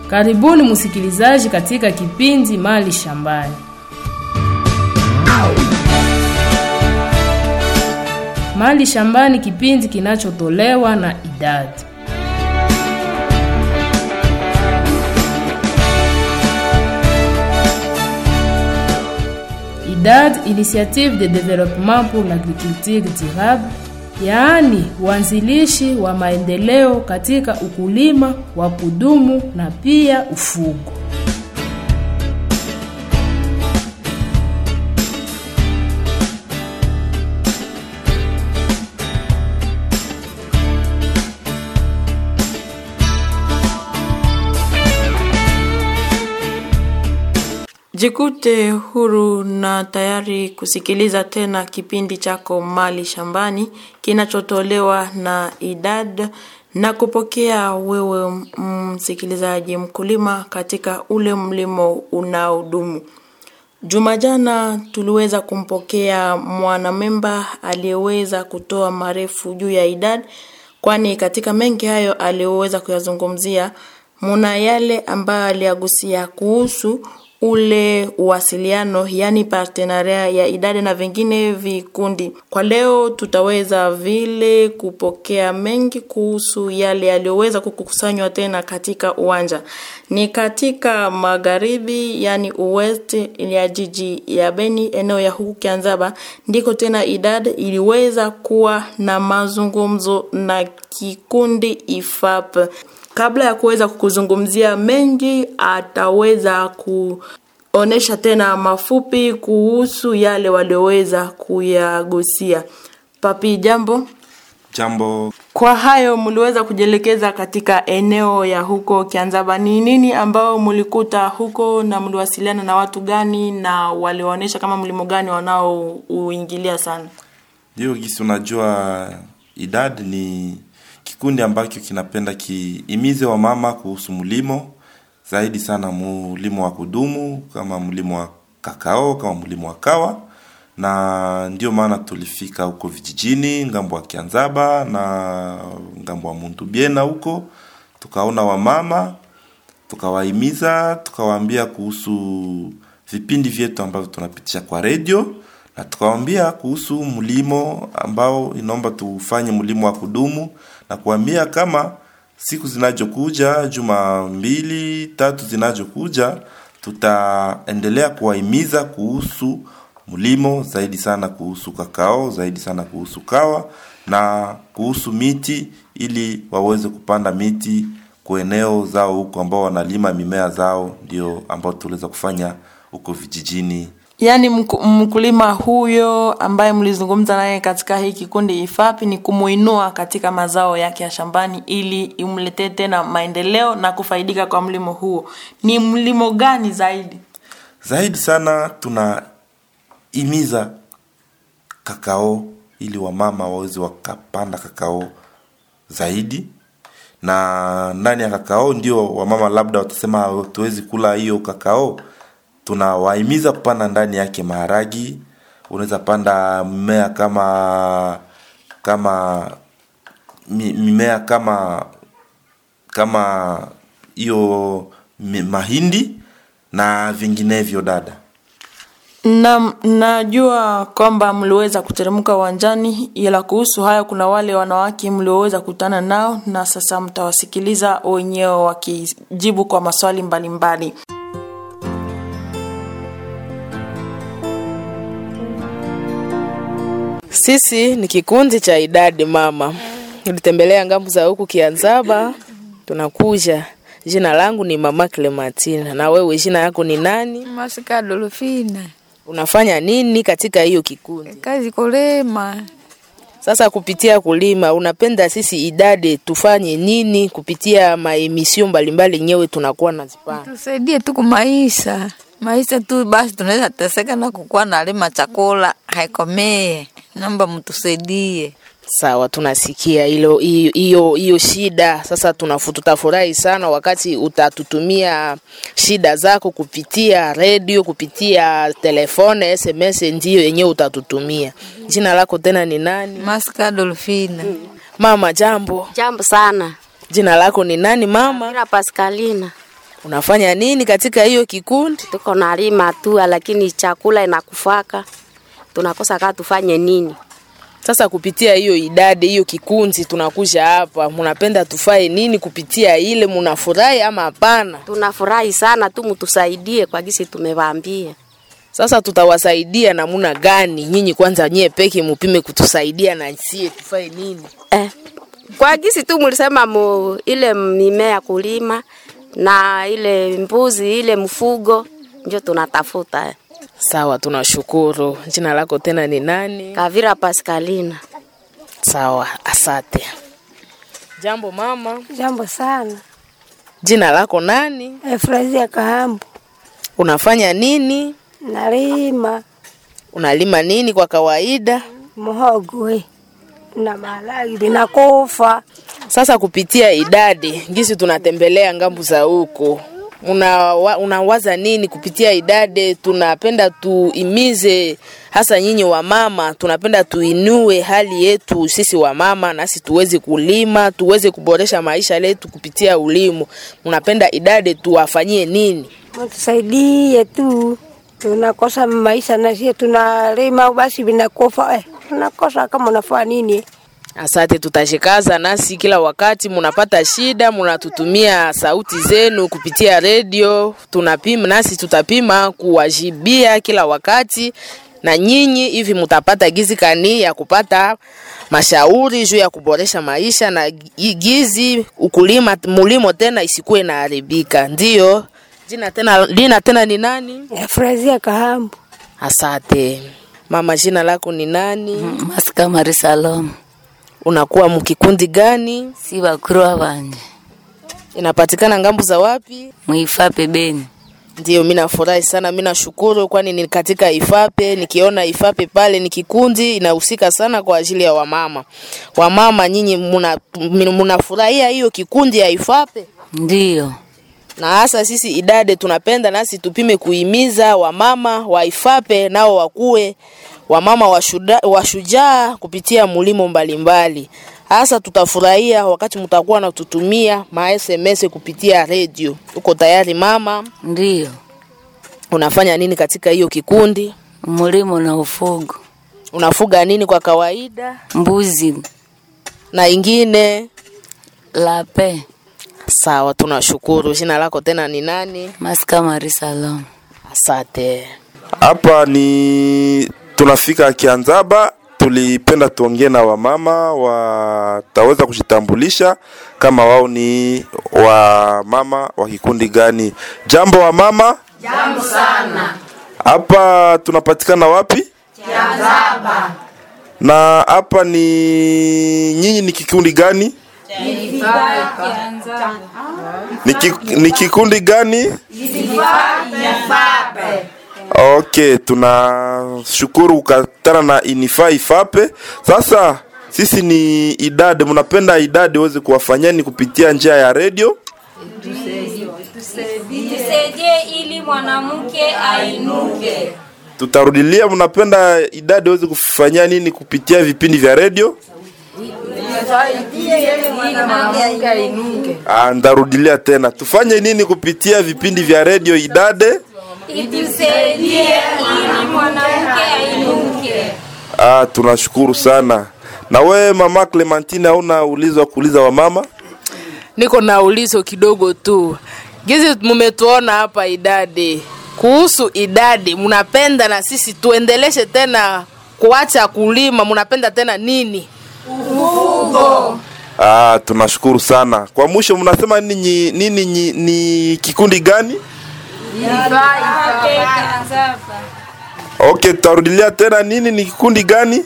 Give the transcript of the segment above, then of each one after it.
Karibuni msikilizaji katika kipindi Mali Shambani. Mali Shambani, kipindi kinachotolewa na idadi IDAD, Initiative de Développement pour l'Agriculture Durable, yaani uanzilishi wa maendeleo katika ukulima wa kudumu na pia ufugo. Jikute huru na tayari kusikiliza tena kipindi chako Mali Shambani kinachotolewa na idad na kupokea wewe msikilizaji mkulima katika ule mlimo unaodumu. Juma jana tuliweza kumpokea mwanamemba aliyeweza kutoa marefu juu ya idad, kwani katika mengi hayo aliyoweza kuyazungumzia muna yale ambayo aliyagusia kuhusu ule uwasiliano yani partenaria ya idadi na vingine vikundi. Kwa leo tutaweza vile kupokea mengi kuhusu yale yaliyoweza kukusanywa tena katika uwanja ni katika magharibi, yani uwest ya jiji ya Beni, eneo ya huku Kianzaba, ndiko tena idadi iliweza kuwa na mazungumzo na kikundi IFAP kabla ya kuweza kukuzungumzia mengi, ataweza kuonesha tena mafupi kuhusu yale walioweza kuyagusia. Papi, jambo. Jambo. Kwa hayo mliweza kujielekeza katika eneo ya huko Kianzaba, ni nini ambao mlikuta huko na mliwasiliana na watu gani na waliwaonyesha kama mlimo gani wanaouingilia sana? Ndio gisi, unajua idadi ni kikundi ambacho kinapenda kiimize wa mama kuhusu mlimo zaidi sana, mlimo wa kudumu kama mlimo wa kakao, kama mlimo wa kawa, na ndio maana tulifika huko vijijini ngambo wa Kianzaba na ngambo wa Mundubiena huko, tukaona wamama, tukawahimiza, tukawaambia kuhusu vipindi vyetu ambavyo tunapitisha kwa redio na tukawaambia kuhusu mlimo ambao inaomba tufanye mlimo wa kudumu na kuambia kama siku zinazokuja juma mbili tatu zinazokuja tutaendelea kuwahimiza kuhusu mlimo zaidi sana kuhusu kakao zaidi sana kuhusu kawa na kuhusu miti ili waweze kupanda miti kwa eneo zao huko ambao wanalima mimea zao ndio ambao tuliweza kufanya huko vijijini Yaani mkulima huyo ambaye mlizungumza naye katika hii kikundi IFAPI ni kumuinua katika mazao yake ya shambani ili imletee tena maendeleo na kufaidika kwa mlimo huo. Ni mlimo gani zaidi? Zaidi sana tunahimiza kakao ili wamama waweze wakapanda kakao zaidi, na ndani ya kakao ndio wamama labda watasema tuwezi kula hiyo kakao tunawahimiza kupanda ndani yake maharagi. Unaweza panda mmea kama kama mimea kama kama hiyo mahindi na vinginevyo. Dada, na najua kwamba mliweza kuteremka uwanjani, ila kuhusu hayo kuna wale wanawake mlioweza kutana nao, na sasa mtawasikiliza wenyewe wakijibu kwa maswali mbalimbali mbali. Sisi ni kikundi cha idadi mama, tulitembelea ngambo za huku Kianzaba, tunakuja. Jina langu ni mama Clematina. Na wewe jina yako ni nani? Masika Dolofina. Unafanya nini katika hiyo kikundi? Kazi kulima. Sasa kupitia kulima, unapenda sisi idadi tufanye nini kupitia maemisio mbalimbali nyewe tunakuwa nazipana? Tusaidie tu kumaisha maisha tu basi, tunaweza teseka na kukuwa nalima chakula haikomee. Naomba mtusaidie. Sawa, tunasikia hilo hiyo hiyo shida. Sasa tunafu tutafurahi sana wakati utatutumia shida zako kupitia redio, kupitia telefone, SMS, ndio yenyewe utatutumia. Jina lako tena ni nani? Maska Dolfina. Mama, jambo. Jambo sana. Jina lako ni nani mama? Mira Pascalina. Unafanya nini katika hiyo kikundi? tuko nalima tu, lakini chakula inakufaka, tunakosa kaa tufanye nini? Sasa kupitia hiyo idadi hiyo kikundi tunakuja hapa, munapenda tufae nini kupitia ile? Munafurahi ama hapana? Tunafurahi sana tu, mtusaidie kwa gisi tumewaambia. Sasa tutawasaidia namuna gani? Nyinyi kwanza nyie peke mupime kutusaidia na sie tufae nini? Eh, kwa gisi tu mulisema mu, ile mimea kulima na ile mbuzi ile mfugo ndio tunatafuta. eh. Sawa, tunashukuru. Jina lako tena ni nani? Kavira Pascalina. Sawa, asante. Jambo mama, Jambo sana. jina lako nani? Efrazia Kahambu. Unafanya nini? Nalima Unalima nini kwa kawaida? muhogo na maharagi vinakufa. Sasa kupitia idadi ngisi tunatembelea ngambu za huko, unawa, unawaza nini kupitia idadi? Tunapenda tuimize hasa nyinyi wamama, tunapenda tuinue hali yetu sisi wamama, nasi tuweze kulima, tuweze kuboresha maisha yetu kupitia ulimo. Unapenda idadi tuwafanyie nini? Mtusaidie tu, tunakosa maisha na sie tunalima basi vinakufa. Eh, tunakosa kama unafanya nini? Asante, tutashikaza nasi kila wakati munapata shida, munatutumia sauti zenu kupitia redio, tunapima nasi tutapima kuwajibia kila wakati, na nyinyi hivi mutapata gizi kani ya kupata mashauri juu ya kuboresha maisha na gi- gizi ukulima mulimo tena isikuwe inaharibika. Ndio jina tena, lina tena ni nani? Efrazia Kahambu. Asante mama, jina lako ni nani? masika mari salom Unakuwa mkikundi gani? si bakuru abanje inapatikana ngambu za wapi? mwifape beni Ndio, mimi nafurahi sana, mimi nashukuru, kwani ni katika Ifape. Nikiona Ifape pale ni kikundi inahusika sana kwa ajili ya wamama. Wamama nyinyi muna- munafurahia hiyo kikundi ya Ifape, ndiyo na hasa sisi idade tunapenda nasi tupime kuhimiza wamama wa Ifape nao wakuwe wamama washuda- washujaa kupitia mulimo mbalimbali. Hasa tutafurahia wakati mtakuwa na tutumia ma SMS kupitia redio. Uko tayari mama? ndiyo Unafanya nini katika hiyo kikundi? mulimo na ufugo Unafuga nini kwa kawaida? mbuzi Na ingine? lape Sawa, tunashukuru. Jina lako tena ni nani? masika mari salom Asante. Hapa ni tunafika Kianzaba, tulipenda tuongee na wamama wataweza kujitambulisha kama wao ni wamama wa kikundi gani. Jambo wamama. Jambo sana. Hapa tunapatikana wapi? Kianzaba. Na hapa ni nyinyi ni kikundi gani? Ni, ki, ni kikundi gani? Okay, tunashukuru kukatana na Inifa Ifape. Sasa sisi ni idadi, mnapenda idadi weze kuwafanyeni kupitia njia ya redio. tusaidie ili mwanamke ainuke. Tutarudilia, mnapenda idadi weze kufanyia nini kupitia vipindi vya redio? Ah, ndarudilia tena, tufanye nini kupitia vipindi vya redio idade? Itusaidie ili mwanamke ainuke. Ah, tunashukuru sana. Na we mama Clementine, hauna ulizo wa kuuliza wamama? Niko na ulizo kidogo tu. Gizi mumetuona hapa idadi. Kuhusu idadi, mnapenda na sisi tuendeleshe tena kuacha kulima, mnapenda tena nini? Ah, tunashukuru sana. Kwa mwisho mnasema nini nini, nini ni kikundi gani? Okay, tutarudilia tena nini ni kikundi gani?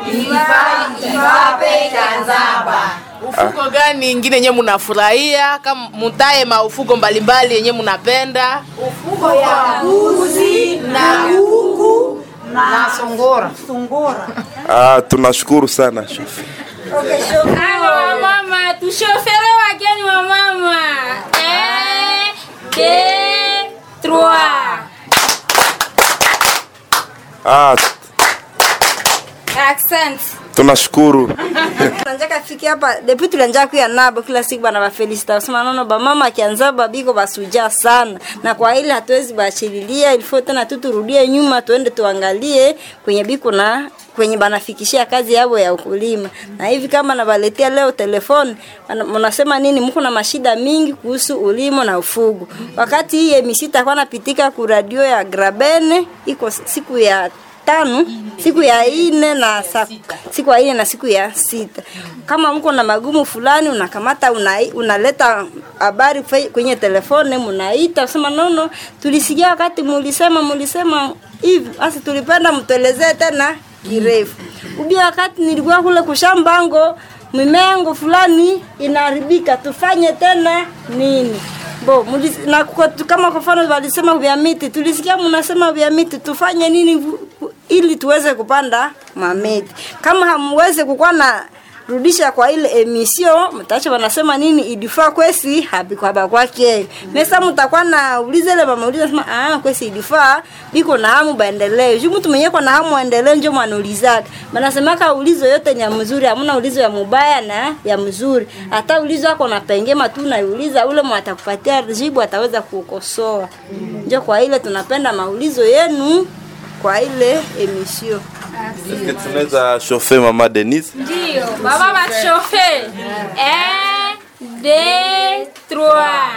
Ufugo gani ingine yenye mnafurahia? Kama mutaye maufugo mbalimbali yenye mnapenda? Ah, tunashukuru sana. Shofi. Halo wamama, tushofere wageni wa mama. Eh, deux, trois. Ah, Accent. tunashukuru Tunataka fiki hapa depuis tulianja kuya nabo kila siku bana ba felicita basema nono ba mama akianza babiko basuja sana na kwa ile hatuwezi bachililia ilifo tena tu turudie nyuma tuende tuangalie kwenye biko na kwenye banafikishia kazi yao ya ukulima na hivi kama nabaletea leo telefoni wana- mnasema nini mko na mashida mingi kuhusu ulimo na ufugo wakati hii emisita kwa napitika ku radio ya Grabene iko siku ya tano siku ya ine na sa, siku ya ine na siku ya sita kama mko na magumu fulani unakamata una, unaleta habari kwe- kwenye telefone mnaita sema nono tulisikia wakati mulisema mulisema hivi basi tulipenda mtuelezee tena kirefu ubia wakati nilikuwa kule kushambango mimengo fulani inaharibika tufanye tena nini bo mulis, na kwa, kama kwa mfano walisema vya miti tulisikia mnasema vya miti tufanye nini vu- vu- ili tuweze kupanda mamiti kama hamweze kukuwa na rudisha kwa ile emission mtacho wanasema nini idifaa kwesi habikwaba kwake mesa mtakuwa na uliza ile mama uliza sema ah kwesi idifaa biko na hamu baendelee juu mtu mwenyewe kwa na hamu aendelee ndio mwanauliza banasemaka ulizo yote ni ya mzuri hamna ulizo ya mubaya na ya mzuri hata ulizo wako na pengema tu naiuliza ule mwatakupatia jibu ataweza kukosoa ndio kwa ile tunapenda maulizo yenu kwa ile emission Eske tunaweza shofe mama Denise Ndio, baba bachauffe. Un, deux, trois.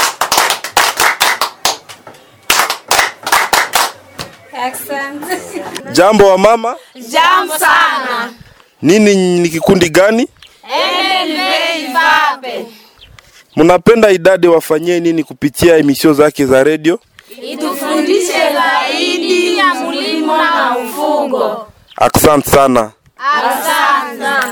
Asante. jambo wa mama Jambo sana. nini ni kikundi gani MLV Ivape. mnapenda idadi wafanyie nini kupitia emisio zake za redio Itufundishe zaidi ya mulimo na ufugo. asante sana Asante.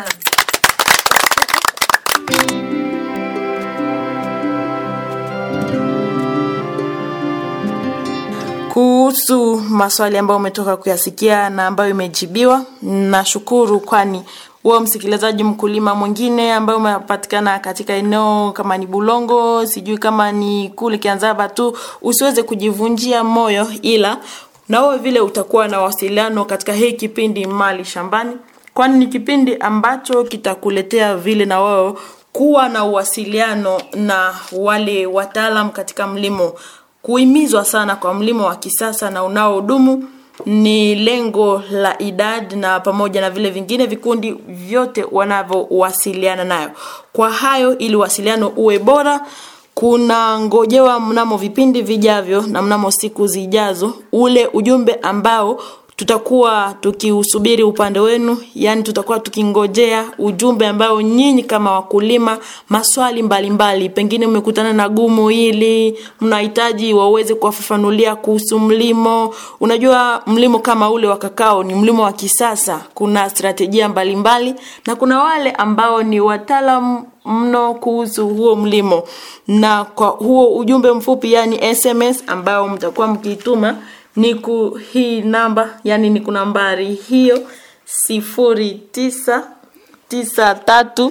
kuhusu maswali ambayo umetoka kuyasikia na ambayo imejibiwa nashukuru kwani wewe msikilizaji mkulima mwingine ambaye umepatikana katika eneo kama ni bulongo sijui kama ni kule kianzaba tu usiweze kujivunjia moyo ila na wewe vile utakuwa na wasiliano katika hii kipindi mali shambani kwani ni kipindi ambacho kitakuletea vile na wewe kuwa na uwasiliano na wale wataalam katika mlimo kuhimizwa sana kwa mlimo wa kisasa na unaodumu ni lengo la idad na pamoja na vile vingine vikundi vyote wanavyowasiliana nayo kwa hayo ili wasiliano uwe bora kuna ngojewa mnamo vipindi vijavyo na mnamo siku zijazo ule ujumbe ambao tutakuwa tukiusubiri upande wenu yani tutakuwa tukingojea ujumbe ambao nyinyi kama wakulima maswali mbalimbali mbali. pengine mmekutana na gumu hili mnahitaji waweze kuwafafanulia kuhusu mlimo unajua mlimo kama ule wa kakao ni mlimo wa kisasa kuna strategia mbalimbali mbali, na kuna wale ambao ni wataalam mno kuhusu huo mlimo na kwa huo ujumbe mfupi yani sms ambao mtakuwa mkiituma ni ku hii namba yani ni kunambari hiyo sifuri tisa tisa tatu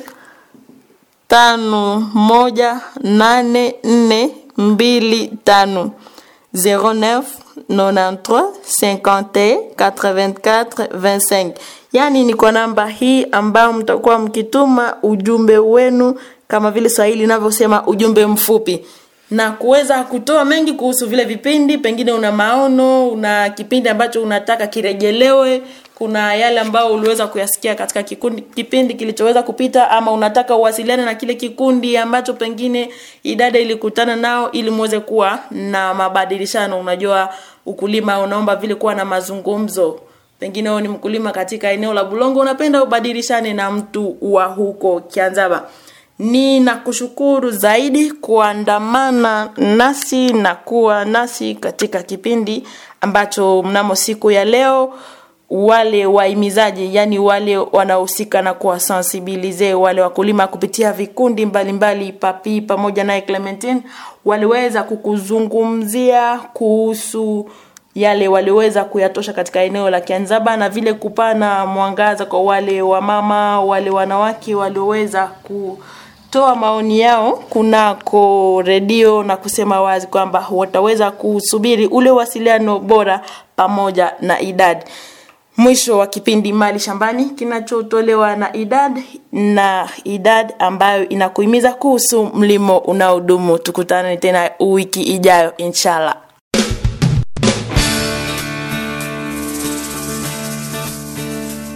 tano moja nane nne mbili tano 09 93 51 84 25 yaani ni kwa namba hii ambayo mtakuwa mkituma ujumbe wenu kama vile swahili inavyosema ujumbe mfupi na kuweza kutoa mengi kuhusu vile vipindi pengine una maono una kipindi ambacho unataka kirejelewe kuna yale ambayo uliweza kuyasikia katika kikundi, kipindi kilichoweza kupita ama unataka uwasiliane na kile kikundi ambacho pengine idada ilikutana nao ili muweze kuwa na mabadilishano unajua ukulima unaomba vile kuwa na mazungumzo pengine wewe ni mkulima katika eneo la bulongo unapenda ubadilishane na mtu wa huko kianzaba ninakushukuru zaidi kuandamana nasi na kuwa nasi katika kipindi ambacho mnamo siku ya leo wale waimizaji yani wale wanaohusika na kuwasensibilize wale wakulima kupitia vikundi mbalimbali mbali, papi pamoja naye clementine waliweza kukuzungumzia kuhusu yale waliweza kuyatosha katika eneo la kianzaba na vile kupana mwangaza kwa wale wamama wale wanawake walioweza ku toa maoni yao kunako redio na kusema wazi kwamba wataweza kusubiri ule wasiliano bora pamoja na idadi mwisho wa kipindi mali shambani kinachotolewa na idad na idad ambayo inakuhimiza kuhusu mlimo unaodumu tukutane tena wiki ijayo inshallah